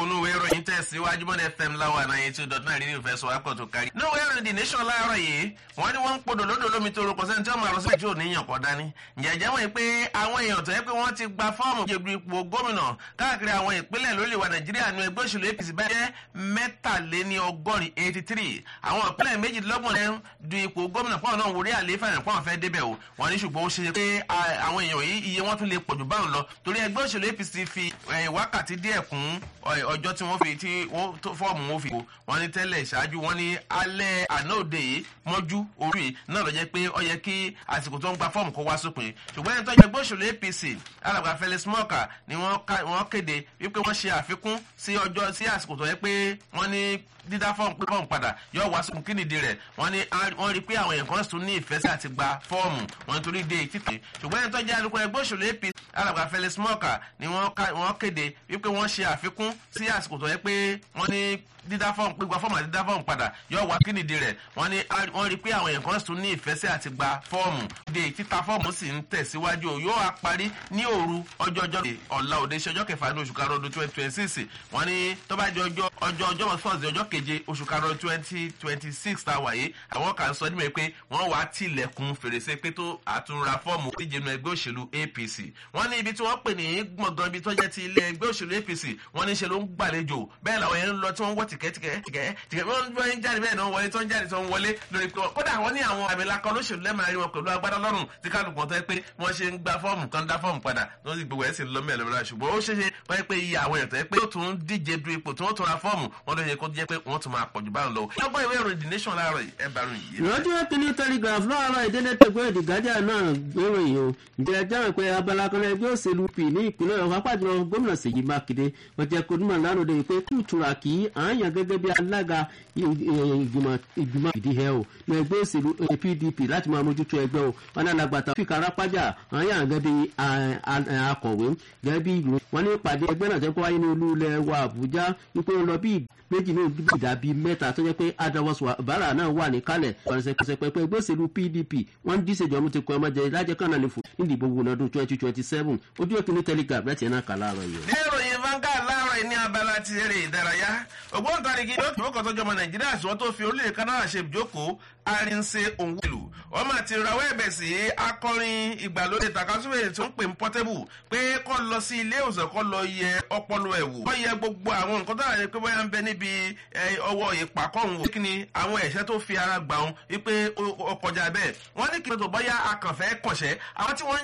onúwé ìròyìn tẹ̀síwájú mọ́ni fm láwọn ànáyé tí ó dọ̀tún àìrí ìfẹ́ sọ wápọ̀ tó kárí. níwèé ìròyìn the nation láàárọ̀ yìí wọ́n ní wọ́n ń podò lódò lómi tó rọpò sẹ́ni tí wọ́n máa rọ sílẹ̀ tí ò ní yàn kọ́ dání. ǹjẹ́jẹ́ wọ́n pé àwọn èèyàn tó yẹ pé wọ́n ti gba fọ́ọ̀mù jẹ̀bi ipò gómìnà káàkiri àwọn ìpínlẹ̀ lórí wa nàìjíríà nu ẹgbẹ́ òṣèlú apc bá jẹ́ mẹ́tàléní ọgọ́rin eighty three àwọn ìpínlẹ̀ méjìdínlọ́gbọ̀n lẹ́ du ipò gómìnà pọ́n náà wòrí àlééfà rẹ̀ pọ́n fẹ́ débẹ̀ o wọ́n ní ṣùgbọ́n ó ṣe pé àwọn èèyàn yìí iye wọn tún lè pọ̀jù báwọn lọ torí ẹgbẹ́ òṣèlú apc fi wákàtí díẹ̀ kún ọjọ́ tí wọ́n fi tí fọ́ọ̀mù wọn fi kó wọ́n ní tẹ́lẹ̀ ṣáájú wọ́n ní alẹ́ àná òde yìí mọ́jú orí náà lọ jẹ́ pé ó yẹ kí àsìkò tó ń gba fọ́ọ̀mù kó wá sópin ṣùgbọ́n ẹni tó jẹ́ ẹgbẹ́ òṣèlú apc alàgbà felix mọ́ọ̀kà ni wọ́n kéde wípé wọ́n ṣe àfikún sí ọjọ́ sí àsìkò tó yẹ pé wọ́n ní dídá fọ́ọ̀mù pé fọ́ọ̀mù padà yóò wá sókun kí nìdí rẹ̀ wọ́n ní wọ́n rí pé àwọn èèyàn kan tún ní ìfẹ́ sí àti gba fọ́ọ̀mù wọ́n nítorí dé títì ṣùgbọ́n ẹni tó jẹ́ alukoro ẹgbẹ́ òṣèlú apc alàgbà felix mọ́ọ̀kà ni wọ́n kéde wípé wọ́n ṣe àfikún sí àsìkò tó yẹ pé wọ́n ní dídá fọ́ọ̀mù pé gba fọ́ọ̀mù àti dídá fọ́ọ̀mù padà yóò wá kí nìdí rẹ̀ wọ́n ní wọ́n rí pé àwọn èèyàn kan tún ní ìfẹ́ sí àti gba fọ́ọ̀mù de títa fọ́ọ̀mù sì ń tẹ̀síwájú yóò wá parí ní òru ọjọ́ ọjọ́ ọ̀la òde ṣe ọjọ́ kẹfà ní oṣù karùn-ún ọdún twenty twenty six wọ́n ní tó bá jẹ́ ọjọ́ ọjọ́ ọjọ́ fọ́ọ̀sì ọjọ́ keje oṣù karùn-ún twenty twenty six tá a wáyé àwọn kan sọ níbẹ̀ pé wọ́n wá tilẹ̀kùn fèrèsé pé tó àtúnra fọ́ọ̀mù díje nu ẹgbẹ́ òṣèlú apc wọ́n ní ibi tí wọ́n pè ní gbọ̀ngàn ibi tó jẹ́ ti ilé ẹgbẹ́ òṣèlú apc wọ́n ní ṣe ló ń gbàlejò bẹ́ẹ̀ làwọn yẹn ń lọ tí wọ́n ń wọ́ tìkẹ́tìkẹ́ tìkẹ́ tìkẹ́ wọ́n ń jáde bẹ́ẹ̀ náà wọlé tó ń jáde tó ń wọlé lórí pé kódà wọ́n ní àwọn àmìlakọ olóṣèlú lẹ́màá rí wọn pẹ̀lú agbádá lọ́rùn tí kálukú tó yẹ pé wọ́n ṣe ń gba fọ́ọ̀mù kan dá fọ́ọ̀mù padà tó ń sì gbogbo ẹ̀ sì lọ mẹ́rin lọ́la ṣùgbọ́n ó ṣeéṣe wọ́n yẹ pé iye àwọn èèyàn tó yẹ pé ó tún díje du ipò tí wọ́n tún ra fọ́ọ̀mù wọ́n ló yẹ kó jẹ́ pé wọ́n tún máa pọ̀jù báwọn lọ. lọ́gbọ́n ìwé ìròyìn the nation láàárọ̀ ẹ bá ròyìn yìí. ìrọ́jú kìíní telegraph láàárọ̀ ìdílé tẹ̀gbọ́n èdè gájà náà gbéròyìn o ǹjẹ́ jáwé pé abala kan ẹgbẹ́ òṣèlú p ní ìpínlẹ̀ ọ̀hún apájọ gómìnà ṣèyí mákindé wọ́n jẹ́ kódùmọ̀ lánàá pé kùtùrà kì í àáyàn gẹ́gẹ́ bí alága ìgbìmọ̀ ìdí ẹ̀ o ní ẹgbẹ́ òṣèlú pdp láti máa mójútó ẹgbẹ́ o wọn ní alágbàtà fíkà rápájà àáyàn gẹ́gẹ́ bí akọ̀wé gẹ́gẹ́ bí ìlú wọn ní ìpàdé ẹgbẹ́ náà jẹ́ kó wáyé ní olú ilẹ̀ wa àbújá wípé ó lọ bí méjì ní ìdá bíi mẹ́ta tó jẹ́ pé adawọ́sọ bàrà náà wà ní kálẹ̀ pẹ̀sẹ̀pẹ̀sẹ̀ pé ẹgbẹ́ òṣèlú pdp wọ́n ń díṣèjọ́ mú ti kọ́ ọmọdé lájẹ́ kan náà ní fún nídìbò wọn ọdún twenty twenty seven ojú òkè ní telegraph láti ẹ̀ náà kà láàárọ̀ yìí. ní ìròyìn vangard láàárọ̀ ní abala ti eré ìdárayá ògbóǹtarìgì yóò kọ́ tọ́jú ọmọ nàìjíríà sọ tó fi orílẹ̀ kanáà ṣe ìjókòó arinse òǹwìlù wọ́n máa ti rawọ́ ẹ̀bẹ̀ sí akọrin ìgbàlódé takasúwèé tó ń pè ní portable pé kọ́ lọ sí ilé ìwòsàn kọ́ lọ yẹ ọpọlọ ẹ̀ wò kọ́ yẹ gbogbo àwọn nǹkan tó àyè pé bóyá ń bẹ níbi ọwọ́ ìpàkọ́hùn wò kí ni àwọn ẹ̀ṣẹ́ tó fi ara gbà wọn wípé ó kọjá bẹ́ẹ̀ wọ́n ní kí n tó bóyá akànfẹ́ kọ̀ṣẹ́ àwọn tí wọ́n ń